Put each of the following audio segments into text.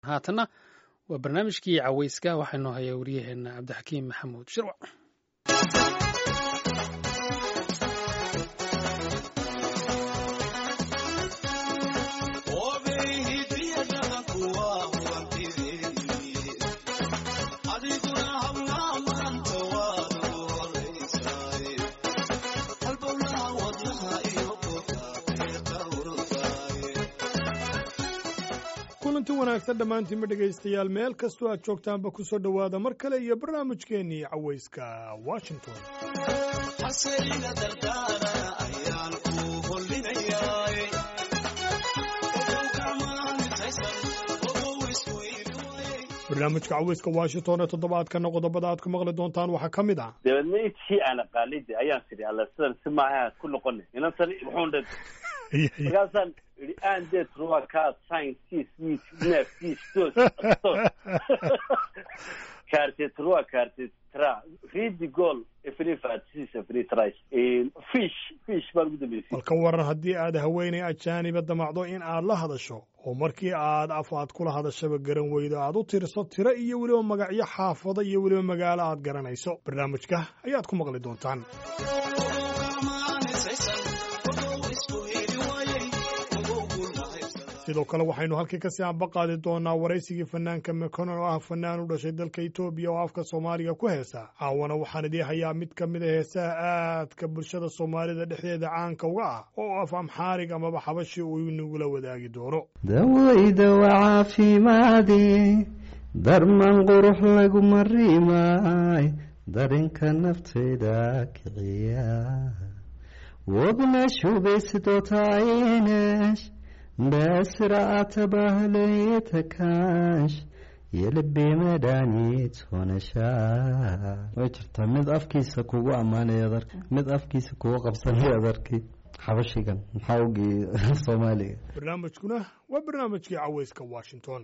haatanna waa barnaamijkii caweyska waxaa inoo haya waryaheena cabdixakiim maxamuud shirwac kulanti wanaagsan dhammaantiinma dhegaystayaal meel kastoo aad joogtaanba ku soo dhowaada mar kale iyo barnaamijkeennii cawayska washington barnaamijka cawayska washington ee toddobaadkana qodobada aad ku maqli doontaan waxaa ka mid ah dabeedna intii aan aqaanida ayaan tidhi alla sidan si maaha ku noqona inantan wuxuun dhe markaasaan idhi aan det ruwa ka sin sis mit nef sis dos sos karte truwa karte tra ridi goal efri fatsis efri tris fish fish baan ugu dambeysay bal ka waran haddii aad haweenay ajaaniba damacdo in aad la hadasho oo markii aad af aad kula hadashaba garan weydo aad u tirso tiro iyo weliba magacyo xaafado iyo weliba magaalo aad garanayso barnaamijka ayaad ku maqli doontaan sidoo kale waxaynu halkii kasii ambaqaadi doonaa waraysigii fanaanka mekonon oo ah fanaan u dhashay dalka etoobiya oo afka soomaaliga ku heesa caawana waxaan idii hayaa mid ka mid a heesaha aadka bulshada soomaalida dhexdeeda caanka uga ah oo af amxaarig amaba xabashi uu inagula wadaagi doono dawayda waa caafimaadi darman qurux lagu marimaay darinka naftayda kiciya wadna shubaysidotaayinesh በስርዓተ ባህል የተካሽ የልቤ መድኃኒት ሆነሻል way jirtaa mid afkiisa kugu ammaanaya adarka mid afkiisa kugu qabsanaya adarkii xabashigan maxaa ogii soomaaliga barnaamijkuna waa barnaamijkii caweyska washington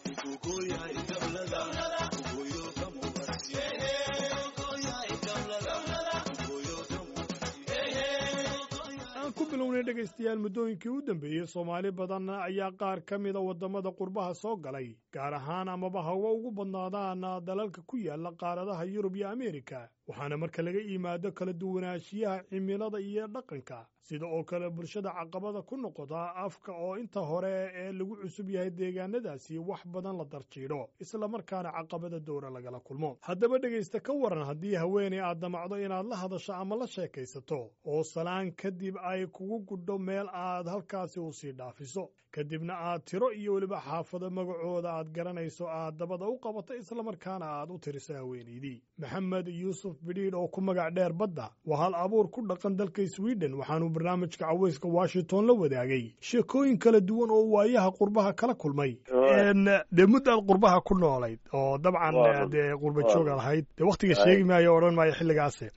ku bilownay dhegaystayaal muddooyinkii u dambeeyey soomaali badan ayaa qaar ka mida waddamada qurbaha soo galay gaar ahaan amaba hawa ugu badnaadaan dalalka ku yaala qaaradaha yurub iyo ameerika waxaana marka laga yimaado kala duwanaanshiyaha cimilada iyo dhaqanka sida oo kale bulshada caqabada ku noqota afka oo inta hore ee lagu cusub yahay deegaanadaasi wax badan la darjiidho islamarkaana caqabada dowra lagala kulmo haddaba dhegaysta ka waran haddii haweenay aad damacdo inaad la hadasho ama la sheekaysato oo salaan kadib ay kugu gudho meel aad halkaasi u sii dhaafiso kadibna aad tiro iyo weliba xaafado magacooda aad garanayso aad dabada u qabato islamarkaana aad u tiriso haweenaydii maxamed yuusuf bidhiidh oo ku magac dheer badda waa hal abuur ku dhaqan dalka sweden waxaanuu barnaamijka caweyska washington la wadaagay sheekooyin kala duwan oo waayaha qurbaha kala kulmay dee muddaad qurbaha ku noolayd oo dabcan dee qurba jooga lahayd dee waktiga sheegi maayo odhan maayo xilligaasi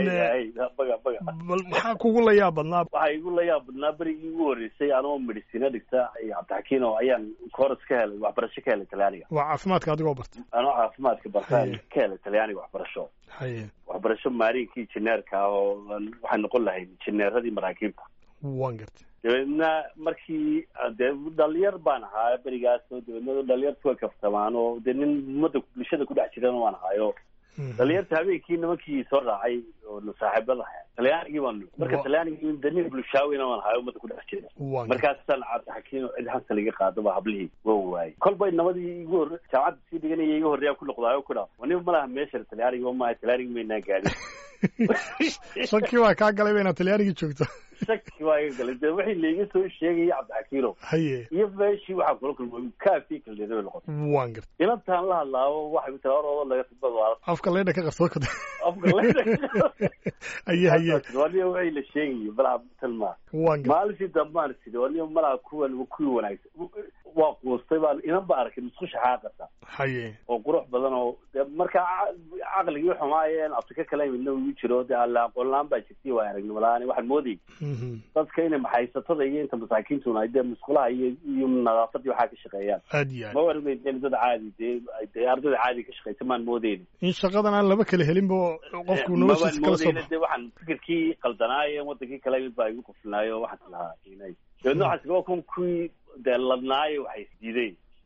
bal maxaa kugu la yaab badnaa waxaa igu la yaab badnaa berigii ugu horreysay anoo medicina dhigta cabdixakiin oo ayaan kooras ka helay waxbarasho ka helay talyaaniga waa caafimaadka adigoo barta anoo caafimaadka bartaan ka helay talyaaniga waxbarasho haye waxbarasho maarinkii injineerka ah oo waxaan noqon lahayd injineeradii maraakiibta waan gartay dabeedna markii dee dhalinyar baan ahaa berigaas oo dabeedna dhalinyartu way kaftamaan oo dee nin ummadda bulshada ku dhex jirana waan ahaayo dhalinyarta habeenkii nimankii soo raacay oo saaxiibada ahaa talyaanigii baan marka talyaanigii de nin bulshaawina waan ahayo ummadda ku dhex jira markaasaan cabdixakiin oo cid xasan iga qaado ba hablihii waa waayey kolbay nabadii igu hor jaamacadda sii dhiganaya iga horreeyaa ku noqdaayo ku dhaa nin malaha meesha talyaaniga maaha talyaanigi maynaan gaadhin shaki baa kaa galay ba inaad talyaanigii joogto shaki waa iga galay de wixii laiga soo sheegaya cabdixakiino haye iyo meeshii waxaa kula kulmay kaafii kaldeeda bay noqotay waan gartay inantaan la hadlaabo waxay ku tiri oroodo laga tibadwaala afka leydha ka qarsoon kada afka leydha haye haye waniyo wixii la sheegayay malaha talmaa waan gartay maalintii dambaan sidhi waniyo malaha kuwan kuwii wanaagsan waa quustay baan inan ba arkay musqusha xaaqasa haye oo qurux badan oo de markaa caqligii xumaayeen afrika kala midna ugu jiro de alla aqoon la-aan baa jirtay waa aragnimo la-aan waxaan moodayay dadka inay maxaysatada iyo inta masaakiintuna ay dee musqulaha iyo iyo nadaafadii waxaa ka shaqeeyaan aad iyo aad ma warmayn dee dad caadi dee dee ardayda caadi ka shaqeysa maan moodeyni in shaqadan aan laba kala helinba qofku noloshiisa kala soo baxo de waxaan fikirkii qaldanaaye wadankii kala mid baa igu quflinaayo waxaan lahaa inay dabeedna waxaan waa kun kuwii dee ladnaayo waxay isdiideen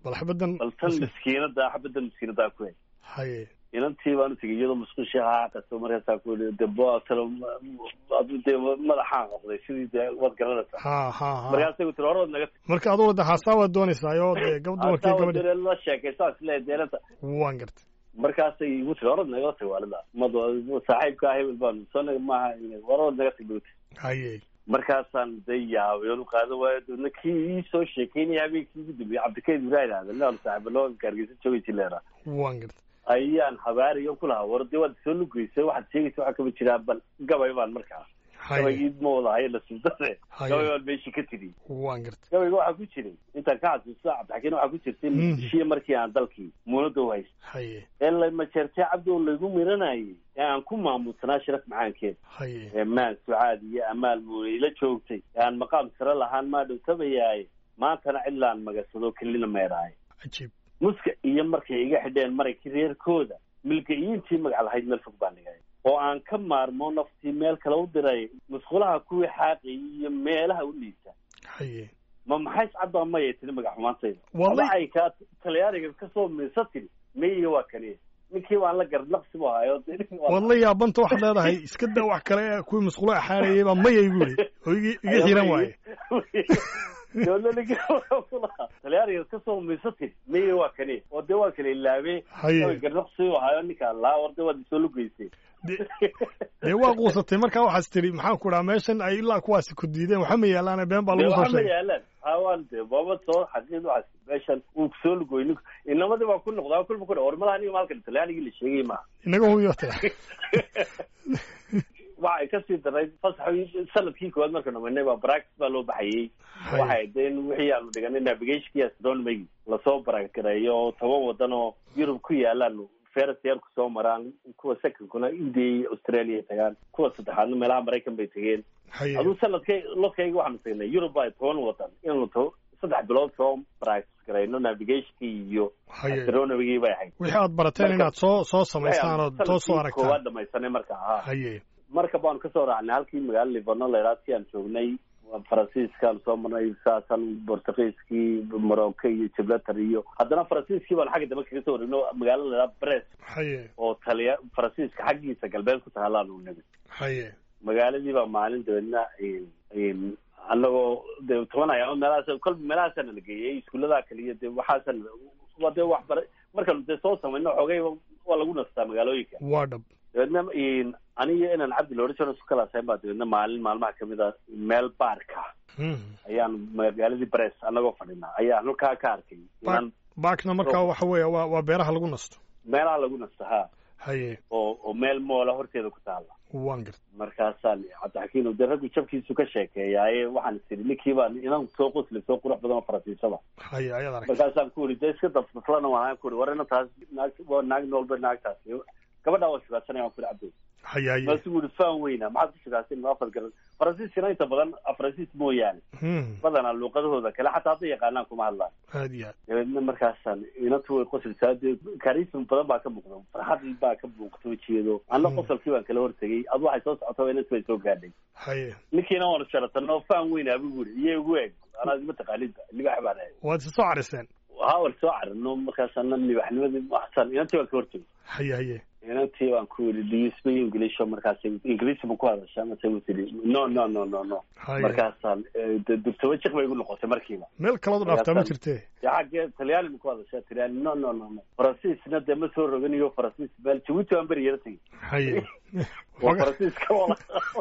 bal xabadan bal tan miskiinada xabadan miskiinada ku hay haye inantii baan utagay iyadoo musqushi haaqato markaasaa ku yidhi de boatalo adu dee madaxaan noqday sidii dee waad garanaysaa ha ha ha markaasay ku tiri hore waad naga marka adugu de haasaa waad doonaysaa oo dee gab dumarkii gabadhi tagdee la sheekaysaa isleeyahay deelanta waan gartay markaasay igu tiri hore waad naga tag waalida mad saaxiibka hebel baan soo maaha hore waad naga tag buti haye markaasaan de yaabay oon u qaadan waayo deedna kii ii soo sheekeynaya habeenkii ugu dambeeyey cabdikayd ibrahim aadan leon saaxiibalo gaargeysa joogay jileera waan gartay ayaan habaariyo ku lahaa war dee waad soo lugeysay waxaad sheegaysa waxaa kama jiraa bal gabay baan markaa haye gabaygii ma wadahayo la subdade Haye. gabay baan meeshii ka tiri waan gartay gabayga waxaa ku jiray intaan ka xasuusto cabdixakiin waxaa ku jirtay Mm. muqdishiyo markii aan dalkii muunada u haysta haye ee lamajeertay cabdi oo laygu miranayay ee aan ku maamusanaa sharaf macaankeed haye ee maan sucaad iyo amaal muune ila joogtay ee aan maqaam sare lahaan maa dhowtabayaaye maantana cidlaan magasado kelina meeraaye cajiib muska iyo markay iga xidheen marankii reerkooda milga'iintii magac lahayd meel fog baan dhigay oo aan ka maarmo naftii meel kale u diray musqulaha kuwii xaaqay iyo meelaha u liisa haye ma maxay iscadbaa maya tiri magac xumaantayda Wallahi- ama ay kaa talyaaniga kasoo miisa tiri maya waa kaniya ninkii waan la gardlaqsi bu hayo waad la yaabanta waxaad leedahay iska daa wax kale ee kuwii musqulo axaanayay baa maya igu yidhi oo igi iga xiran waaye talyaaniga kasoo miisa tiri maya waa kaniya oo dee waa kala ilaabee haye gardlaqsi u hayo ninka laa war dee waad isoo lugeysay de- dee waa quusatay markaa waxaas tidhi maxaan ku dhaha meeshan ay ilaa kuwaasi ku diideen waxa ma yaalaane been baa dee lagu soo waxaa ma sheegay yaalaan hawaan dee baba soo xaqiid waxaas meeshan uu kusoo lugoy ninku inamadii baa ku noqdaa kulba ku dha war malaha aniga maalkan talyaanigii la sheegay maaha inaga huyota waxay kasii daray fasax sanadkii koowaad marka dhamanay baa practice baa loo baxayey waxay de in wixii aanu dhiganay navigationkii astronomy lasoo baragareeyo oo toban wadan oo yurub ku yaalaan ferris yarku soo maraan kuwa secondkuna india iyo australia ay tagaan kuwa saddexaadna meelaha maraykan bay tegeen haye aduu sanadkay lodkayga waxaanu tagnay yurub baa toban wadan inaanu to saddex bilood soo practice garayno navigationkii iyo haye astronomygii bay ahayd wixii aad barateen Marka- inaad soo soo samaystaan ood soo soo sanadkii aragtaan koowaad dhamaysanay marka ahaa haye marka baanu kasoo raacnay halkii magaalo livorno laydhaad si aan joognay faransiiskaan soo marnay saasan bortugiiskii morocco iyo gibraltar iyo haddana faransiiskii baanu xagga dambe kaga soo wareegno magaalo laydhaad brest haye oo taliya faransiiska xaggiisa galbeed ku tahaalaanu nimid haye magaaladii baa maalin dabeedna annagoo de toban ayaamo meelahaas kolba meelahaasana la geeyey iskuulladaa kaliya de waxaasan waa dee waxbara markaanu dee soo samayno xoogay waa lagu nastaa magaalooyinka waa dhab dabeedna aniyo inaan cabdi loodhan jiro isku kala sayn baa dabeedna maalin maalmaha kamid a meel baarka Hmm. ayaan magaaladii bress annagoo fadhinaa ayaan halkaa ka arkay inaan baakna markaa waxa weeye waa waa beeraha lagu nasto meelaha lagu nasto ha haye oo oo meel moola horteeda ku taala waan garta markaasaan cabdixakiin de raggu jabkiisu ka sheekeeyaaye waxaan tiri ninkii baa inan soo qosli soo qurux badan oo faransiisada haye ayaad aragtay markaasaan ku uri de iska dafdaflana waan ku uri war ina taas naag waa naag noolba naagtaasi gabadhaa waa shugaadsanaya waan ku uri cabdi haye haye maasu uri faan weyna maxaad ku shugaadsan ma afar garan faransiiskana inta badan faransiis mooyaane Hmm. badanaa luuqadahooda kale xataa hadday yaqaanaan kuma hadlaan aad iyo aad dabeedna markaasaan inantu way qoslsaa dee karism badan baa ka muuqda farxad baa ka muuqta wejigeedo anna Hmm. qosolkii baan kala hortegay adu waxay soo socota inantu way soo gaadhay haye ninkiina waanu sharatano faan weyn abu buri iyo igu eeg anaa isma taqaanidba libax baan ahay waad isa soo cariseen haa war soo carino markaasana libaxnimadii waxsan inantii waan ka hortegay haye haye inantii waan ku yidhi do you speak english markaas ingiriisi ma ku hadashaa mase u tidhi no no no no no haye markaasaan eh, de- dugtaba jiq bay igu noqotay markiiba meel kalood u dhaaftaa ma jirtee dee xaggee talyaani ma ku hadashaa talyaani no no no no faransiisna dee ma soo roganiyo faransiis meel jabuuti waan beri yara tegey haye waa Waga- faransiiska wala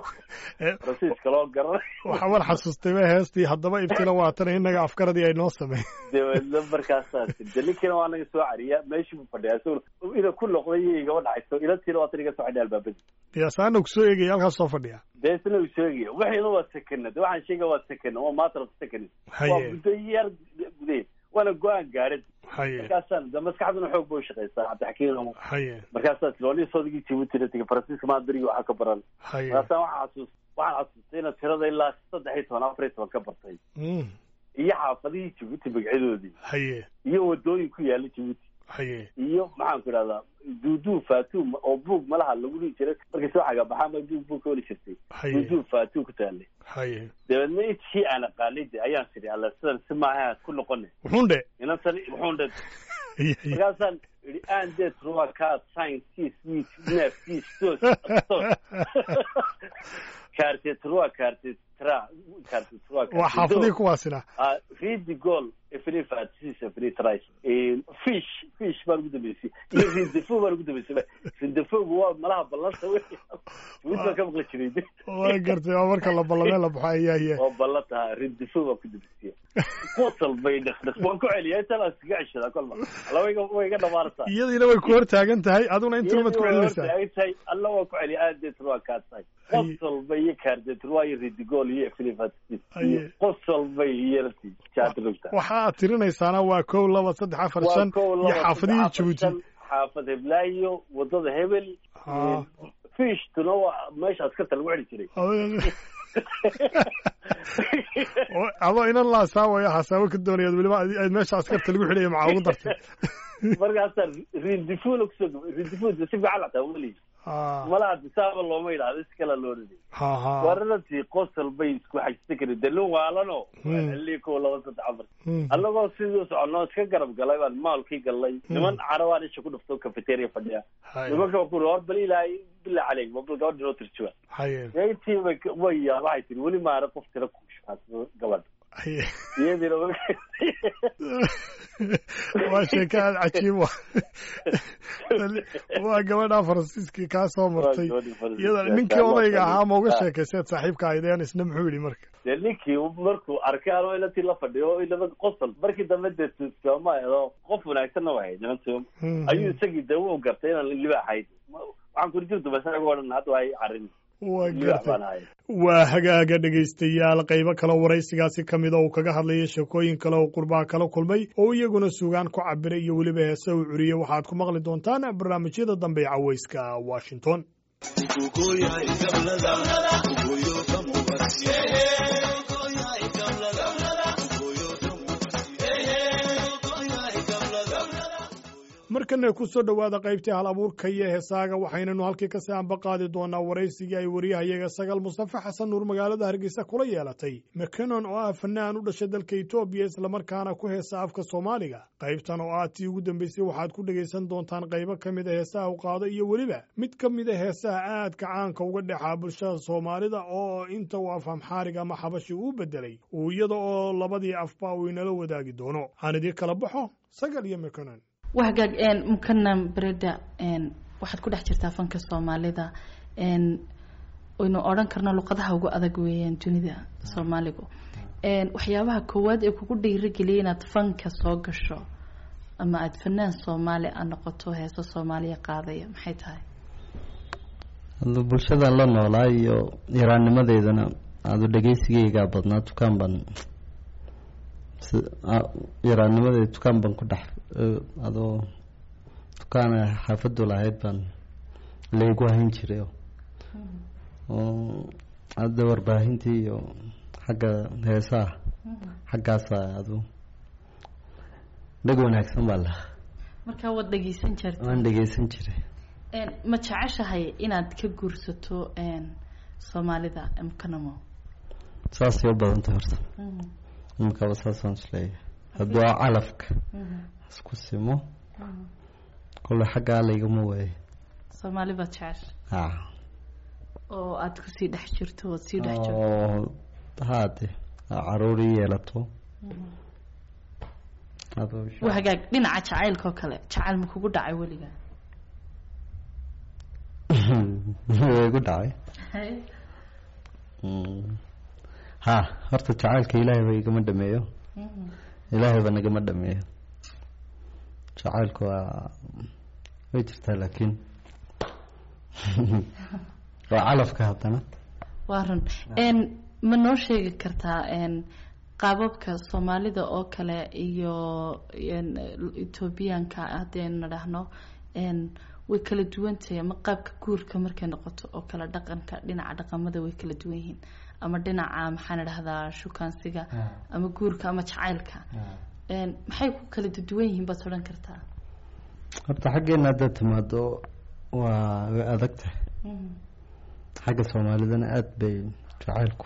Eh, faransiiska loo garanay waxaa war xasuustay ba heestii haddaba ibtila waatana innaga afkaradii ay noo sameyn dabeedna markaasaa de ninkiina waa naga soo cariya meeshii buu fadhiyaa isagoo ina ku noqday iyo igaba dhacayso inantiina waa tan iga soo xidhay albaabadii yaasaana kusoo eegaya halkaas soo fadhiya dee isna uu sheegaya wixiina waa sekena de waxaan sheegaya waa sekena waa matter of second waa haye muddo yar gudeed waana go-aan gaadhid haye markaasaan de maskaxduna xoog bay ushaqaysaa cabdixakiin haye markaasaa tiloonii soodigii jibuutina tegay faransiiska maadarigi waxaa ka baran haye markaasaan waxaa xasuus waxaan xasuustay inaad tirada ilaa saddex iyo toban afar iyo toban ka bartay Hmm. iyo xaafadihii jibuuti magacyadoodii haye iyo wadooyin ku yaala jibuuti haye iyo maxaan ku idhahdaa duuduu fatuu oo buug malaha lagu dhihi jiray markay soo xagabaxaan ba duug buug ka weli jirtay haye duuduu fatuu ku taallay haye dabeedna intii aan aqaanay de ayaan siri alla sidan si maaha ku noqone wuxuun dhe inantan wuxuun dhe haye haye markaasaan idhi aan det ruwa kaa sign sis wit nef sis tos tos kaarte truwa kaarte tra kaarte truwa waa xaafadii kuwaasina Ah, read the goal every fatsis every tries fish fish baan ugu dambeysay iyo rindefo baan ugu dambeysay rindefoogu waa malaha ballanta wey mid baan ka maqli jiray waa gartay waa marka la ballamee la baxo ayaa ya oo ballan taha rindefo baan ku dambeysay qosol bay dhaqdhaq waan ku celiyaa intaan aan iskaga ceshadaa kolba alla way iga- way iga dhamaartaa iyadiina way ku hor taagan tahay aduna intuu mad ku celinaysaa tahay alla waa ku celiya aadetr waa kaa tahay Aye. qosol bay iyo kaardetr waa iyo ridigol iyo every fatsis Aye. iyo qosol bay iyo laftii jaadrugta waxa aad tirinaysaana waa kow laba saddex afar waa shan kow iyo laba xaafadihii saddex, afar, jabuuti shan, xaafad heblaayo wadada hebel Ah. fishtuna waa meesha askarta lagu celi jiray Oo- adoo inan laasaawaya xasaabo ka doonayaad weliba adi- aad meesha askarta lagu xidhaya maxaa ugu dartay markaasaa rindifuna kusoo gabay rindifuna si fiican lataa weli Ah, malaha disaaba looma yidhahdo si kala loo dhigay ha ha wararantii qosol bay isku xajista karin de nin waalano Hmm. xilii kow laba saddex afar Hmm. annagoo sidii soconoo iska garab galay baan maalkii galnay niman carabaan isha ku dhufto cafeteria fadhiya haye nimanka ku hor bal ilaahay bilaa caleyk ma bal gabadha noo tirjuwa haye intii way way yaa waxay tiri weli maara qof tira ku shukaasado gabadha haye iyadiina waa sheeko aad cajiib wa waa gabadha faransiiskii kaa soo martay iyada ninkii odayga ahaa ma uga sheekayseed saaxiibka aydeen isna muxuu yidhi marka dee ninkii markuu arkay anoo inatii la fadhiyo inaba qosol markii dambe dee tuuskama edo qof wanaagsanna waa hayd nimantu Hmm. ayuu isagii dee u gartay inaan libaax hayd waxaan kuri jirtu bas anaga odhan hadda waa carin waa libaax gartay baan ahay waa hagaaga dhegaystayaal qaybo kale waraysigaasi ka mida uu kaga hadlayay sheekooyin kale oo qurbaha kala kulmay oo iyaguna sugaan ku cabiray iyo weliba heese uu curiyey waxaad ku maqli doontaan barnaamijyada dambe ee cawayska washington markana ku soo dhowaada qaybtii hal abuurka iyo heesaaga waxaynanu halkii kasii anba qaadi doonaa waraysigii ay wariyahayaga sagal mustafe xasan nuur magaalada hargeysa kula yeelatay mcanon oo ah fanaan u dhashay dalka etoobiya islamarkaana ku heesa afka soomaaliga qaybtan oo ah tii ugu dambeysay waxaad ku dhegaysan doontaan qaybo ka mid a heesaha u qaado iyo weliba mid ka mid a heesaha aadka caanka uga dhexaa bulshada soomaalida oo inta uu af amxaariga ama xabashi uu bedelay uu iyada oo labadii afba uu inala wadaagi doono aan idii kala baxo sagal iyo mcanon waa hagaag mukana bereda waxaad ku dhex jirtaa fanka soomaalida waynu odhan karno luqadaha ugu adag weeyaan dunida soomaaligu waxyaabaha koowaad ee kugu dhiirigeliyay inaad fanka soo gasho ama aada fanaan soomaali a noqoto heeso soomaaliya qaadaya maxay tahay hadda bulshadan la noolaa iyo yaraannimadeydana adu dhegeysigeygaa badnaa dukaan baan yaraannimadeeda dukaan baan ku dhex adoo dukaan xaafadu lahayd baan laygu hayn jiray oo hadda warbaahintii iyo xagga heesaha xaggaasa adu dheg wanaagsan baa lahaa markaa waad dhegeysan jirta waan dhegeysan jiray ma jeceshahay inaad ka guursato soomaalida mkanamo saasay u badantay horta imikaba saasaan isleeyahay hadduu a calafka isku simo kolle xaggaa laygama waayo soomaali baad jecesha ha oo aada kusii dhex jirto ood sii dhex jirto oo haade caruur i yeelato waa hagaag dhinaca jacaylka oo kale jacayl ma kugu dhacay weliga way igu dhacay ha horta jacaylka ilaahay ba igama dhameeyo ilaahay ba nagama dhameeyo jacaylku waa way jirtaa laakiin waa calafka haddana waa run ma noo sheegi kartaa qaababka soomaalida oo kale iyo ethoobiyaanka haddaynu dhahno way kala duwantahay ama qaabka guurka markay noqoto oo kale dhaqanka dhinaca dhaqamada way kala duwan yihiin ama dhinaca maxaan idhahdaa shukaansiga ama guurka ama jacaylka maxay ku kala duwan yihiin baad odhan kartaa horta xaggeena haddaad timaado waa way adag tahay xagga soomaalidana aada bay jacaylku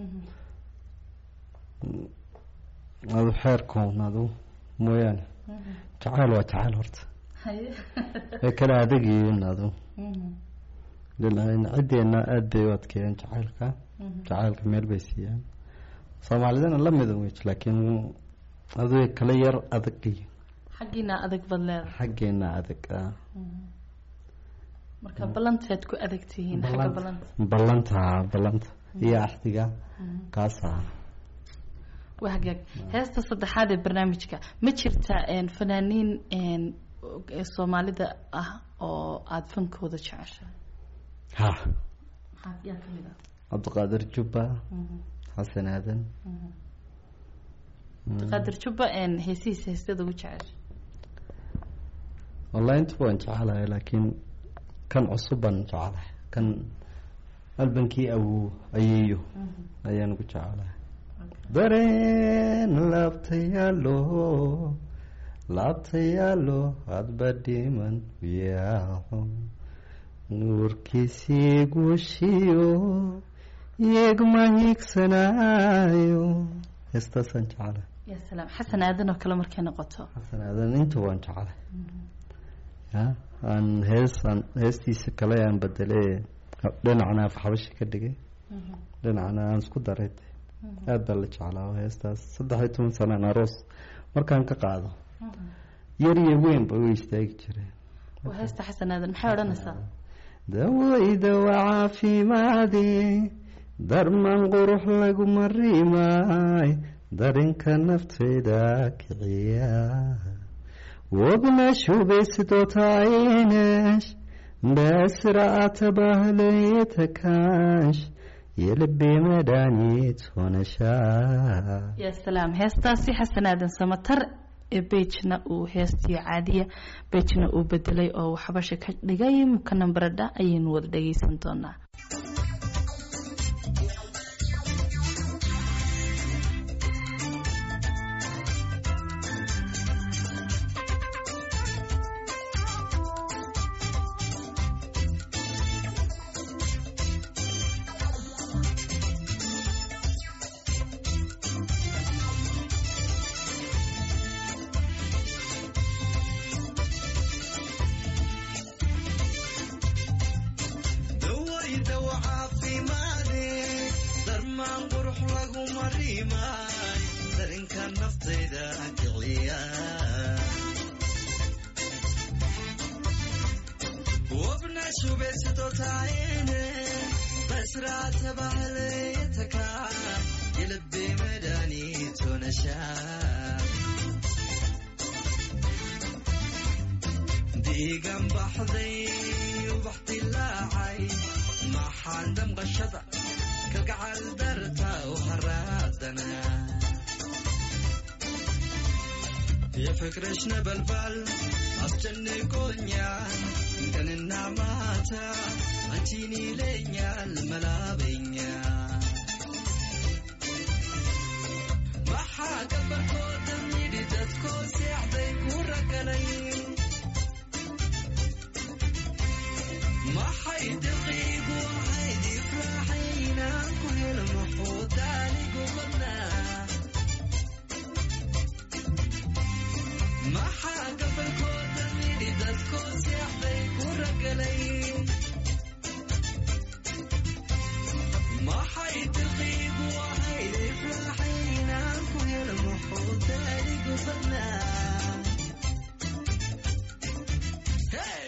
adu xeerkoon adu mooyaane jacayl waa jacayl horta way kala adegiyiin adu ciddeena aada bay u adkeeyeen jacaylka jacaylka meel bay siiyaan soomaalidana la mida wey laakiin adu way kala yar adagyiin xaggiina adag baad leedahay xaggeena adag ah marka ballantaad ku adag tihiin xagga ballanta ballanta ballanta iyo axdiga kaasa waa hagaag heesta saddexaad ee barnaamijka ma jirta fanaaniin soomaalida ah oo aada fankooda jeceshahay ha maxaa yaa kamid ah cabdiqaadir jubba xasan aadan qaadir jubba heesihiisa heestada ugu jecesha wallahi intuba waan jecelahay laakiin kan cusub baan jecelahay kan albankii awow ayeeyo ayaan ugu jecelahay dareen laabtayaalo laabtayaalo hadba dhiman yaaco nuurkiisii guushiyo iyagma hiigsanaayo heestaasaan jecelahay ya salaam xasan aadan oo kale markay noqoto xasan aadan intuba waan jecelahay ya aan hees aan heestiisa kale aan bedele dhinacna afxabashi ka dhigay dhinacna aan isku daray aada baa la jeclaa heestaas saddex iyo toban sanaan aroos markaan ka qaado yar iyo weynba u istaagi jireen waa heesta xasan aadan maxay odhanaysaa dawayda waa caafimaadi darman qurux laguma rimaay darinka naftayda kiciya wabna shubesidotayinesh በስርዓተ ባህል የተካንሽ የልቤ መድኃኒት ሆነሻ ya salaam heestaasi xasan aadan samatar ee beijna uu heestii caadiya beijna uu bedelay oo uu xabasha ka dhigay mukanan baradha ayaynu wada dhageysan doonaa dawayda waa caafimaade darmaan qurux laguma rimaay darinka naftayda kiciya wabna shubesidotaayene basraata bahleetaka yelbe medanitonasha diigan baxday ubax dilaacay maxaan damqashada kalgacal darta u haraadana ya fikrashna balbal አስጨንቆኛል ቀንና ማታ አንቺን ይለኛል መላበኛ maxaa gabarkooda midhi dadkoo seexday ku ragalay maxay daqiigu ahayd ifraaxaynaan ku helo muxuu daanigu badnaa maxaa gabarkooda midhi dadkoo seexday ku ragalay maxay daqiigu ahayd ifraaxaynaan ku helo muxuu daanigu badnaa Hey!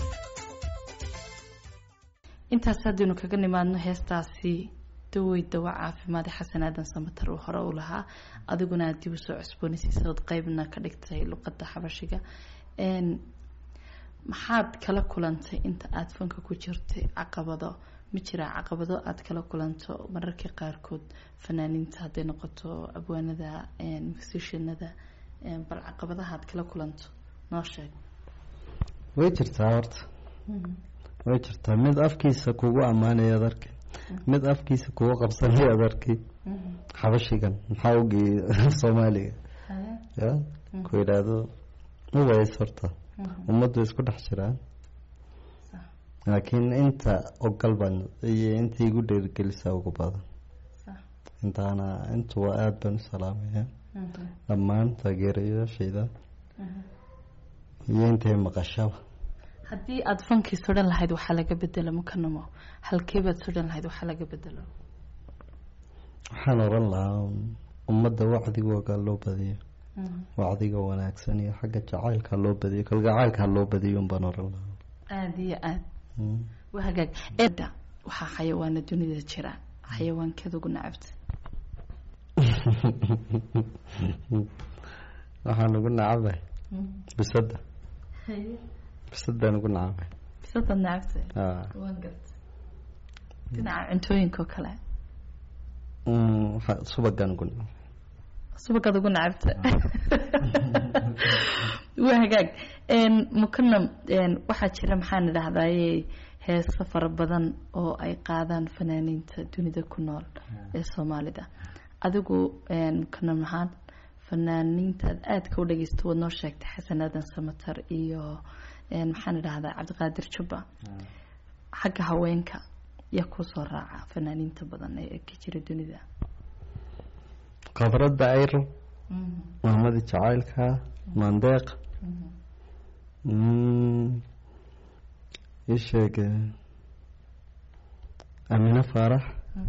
intaas haddaynu kaga nimaadno heestaasi dawey dawa caafimaade xasan aadan samatar uu hore u lahaa adiguna aad dib usoo cusboonaysiisaod qeybna ka dhigtay luqadda xabashiga n maxaad kala kulantay inta aada fanka ku jirtay caqabado ma jiraa caqabado aada kala kulanto mararka qaarkood fanaaniinta hadday noqoto abwaanada musishanada bal caqabadaha aad kala kulanto noo sheeg way jirtaa horta way jirtaa mid afkiisa kugu ammaanaya ad arki mid afkiisa kugu qabsanaya ad arki xabashigan maxaa ogeeyey soomaaliga ya ku yidhaahdo uways horta ummaddu isku dhex jiraan Sax. laakiin inta ogal baan iyo inta igu dhiirgelisa ugu badan Sax. intaana intuwa aada baan u salaamaya Mhm. dhammaan taageerayaashayda Mhm. iyo intay maqashaba haddii aada fankii sodhan lahayd waxaa laga bedelo mukanamo halkeebaad sodhan lahayd waxaa laga bedelo waxaan oran lahaa ummadda wacdigooga loo badiyo Mhm. wacdiga wanaagsan iyo xagga jacaylka loo badiyo kalgacaylka loo badiyo unbaan oran lahaa aada iyo aada Mm. waa hagaag eeda waxaa xayawaana dunida jira xayawaankeeda ugu nacabta waxaan ugu nacabay bisadda bisadaan ugu nacabay bisadaad nacabta haa waan garta dhinaca cuntooyinka oo kale Mm, waxa- subagaan ugu nacabay subagaad ugu nacabta waa hagaag mukanam waxaa jira maxaan idhahdaye heeso fara badan oo ay qaadaan fanaaniinta dunida ku nool ee soomaalida adigu mukanam ahaan fanaaniintaad aadka u dhageysto waad noo sheegtay xasan aadan samatar iyo maxaan idhahdaa cabdiqaadir jubba xagga haweenka yaa kusoo raaca fanaaniinta badan ee ka jira dunida khadradda ayro maamadi jacaylka maandeeq ii sheeg amine faarax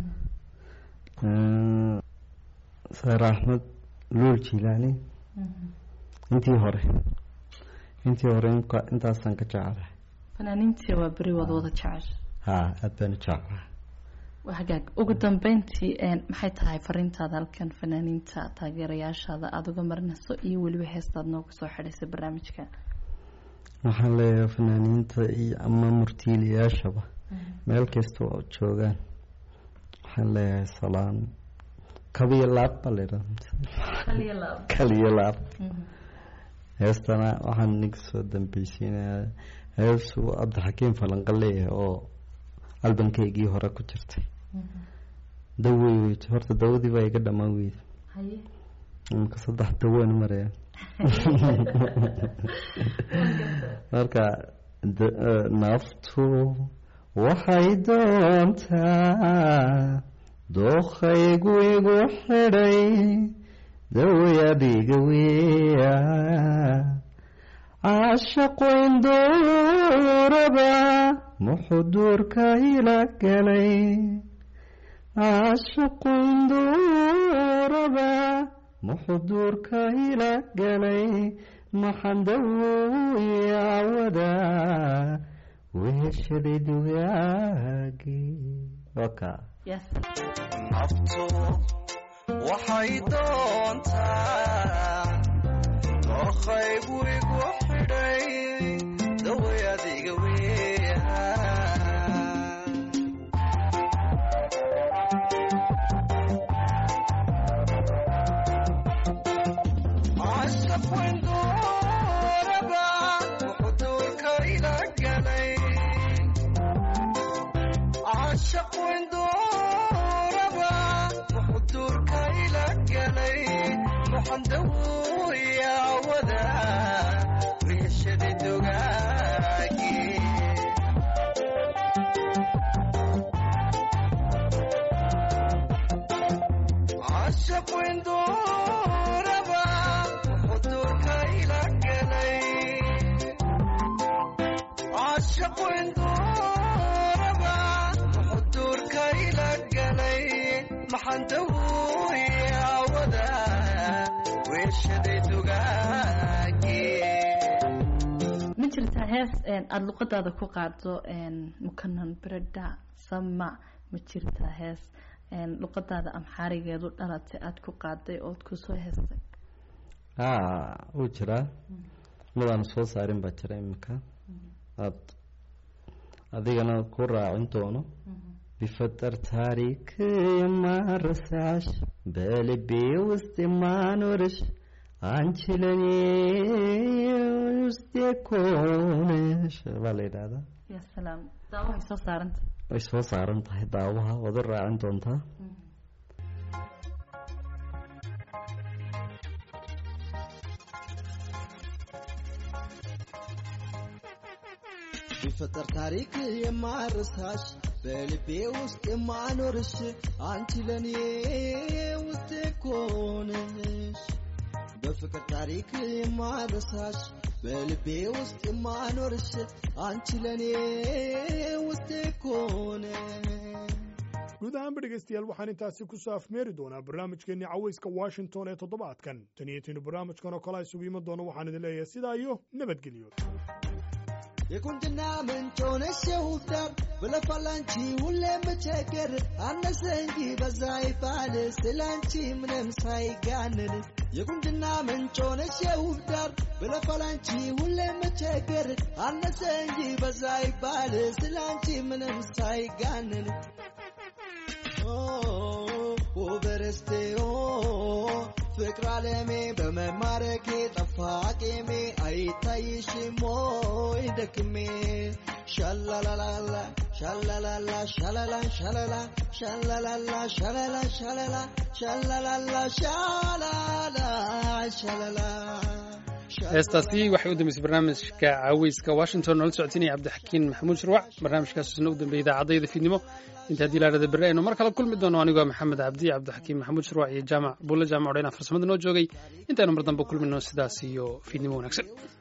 saare axmed luul jilaani intii hore intii hore inka- intaasaan ka jecelahay fanaaniintii waa beri wada wada jecesha haa aada baan u jecelahay waa hagaag ugu dambeyntii maxay tahay fariintaada halkan fanaaniinta taageerayaashaada aada uga marinayso iyo weliba heestaad nooga soo xidhaysay barnaamijka waxaan leeyahay fanaaniinta iyo ama murtiilayaashaba meel kasta oo joogaan waxaan leeyahay salaan kabiyo laab baa la yidhaha kaliyo laab heestana waxaan ninka soo dambeysiinayaa heesu cabdixakiim falanqa leeyahay oo albankeygii hore ku jirtay dawey weyt horta dawadii baa iga dhammaan weyda imika saddex dawaan maraya marka d- eh, naftu waxay doontaa dookhaygu igu xidhay daway adiga weya caashaqu induraba muxuduurka ila galay caashaqu induraba muxuduurka ila galay maxaan dawoyawada weheshaday dugaagii waka yes naftu waxay doontaa dookhaygu igu xidhay daway adiga weya cashaqwenduraba wuxuduurka ila galay cashaqwenduraba wuxuduurka ila galay waxaan dawoyawada wiishada dugaagii عاشق وندوربا وحضورك إلى قلي عاشق وندوربا وحضورك إلى قلي محن دوي عودا ويشدي دقاقي ma jirtaa hees aada luqadaada ku qaado mukanan bereda sama ma jirtaa hees luqadaada amxaarigeedu dhalatay aada ku qaaday ood kusoo heestay haa wuu jiraa midaan soo saarin baa jira iminka aad adigana ku raacin doono بفتر تاريك ما رسعش بقلبي وسط ما نورش عنشلني وسط كونش baa yidhaahdaa ya salaam daawahay soo saaranta way soo saaran tahay daawaha waad u raacin doontaa ቢፈጠር ታሪክ የማረሳሽ በልቤ ውስጥ የማኖርሽ አንቺ ለኔ ውስጤ ኮነሽ በፍቅር ታሪክ የማረሳሽ በልቤ ውስጥ የማኖርሽ አንቺ ለኔ ውስጤ ኮነሽ guud ahaanba dhegaystayaal waxaan intaasi ku soo afmeeri doonaa barnaamijkeennii cawayska washington ee toddobaadkan tan iyo tinu barnaamijkan oo kale a isugu iman doono waxaan idin leeyahay sidaa iyo nabadgelyo የቁንጅና ምንጭ ሆነሽ የውብ ዳር ብለፋላንቺ ሁሌም ብቸገር አነሰ እንጂ በዛ ይባል ስላንቺ ምንም ሳይጋንን የቁንጅና ምንጭ ሆነሽ የውብ ዳር ብለፋላንቺ ሁሌም ብቸገር አነሰ እንጂ በዛ ይባል ስላንቺ ምንም ሳይጋንን ውበርስቴ ፍቅር አለሜ በመማረኬ ጠፋ ቄሜ አይታይሽም ወይ ደክሜ ሻላላላላ ሻላላላ ሻላላ ሻላላ ሻላላላ ሻላላ ሻላላ ሻላላላ ሻላላ ሻላላ heestaasi waxay u dambeysay barnaamijka caweyska washington noola socotinaya cabdixakiin maxamuud shirwac barnaamijkaasna u dambeeyay idaacadayda fiidnimo inta haddii laadhada berri aynu mar kale kulmi doono anigoo maxamed cabdi cabdixakiin maxamuud shirwac iyo jaamac buulle jaamac odhayna farsamada noo joogay intaynu mar dambe kulmino sidaas iyo fiidnimo wanaagsan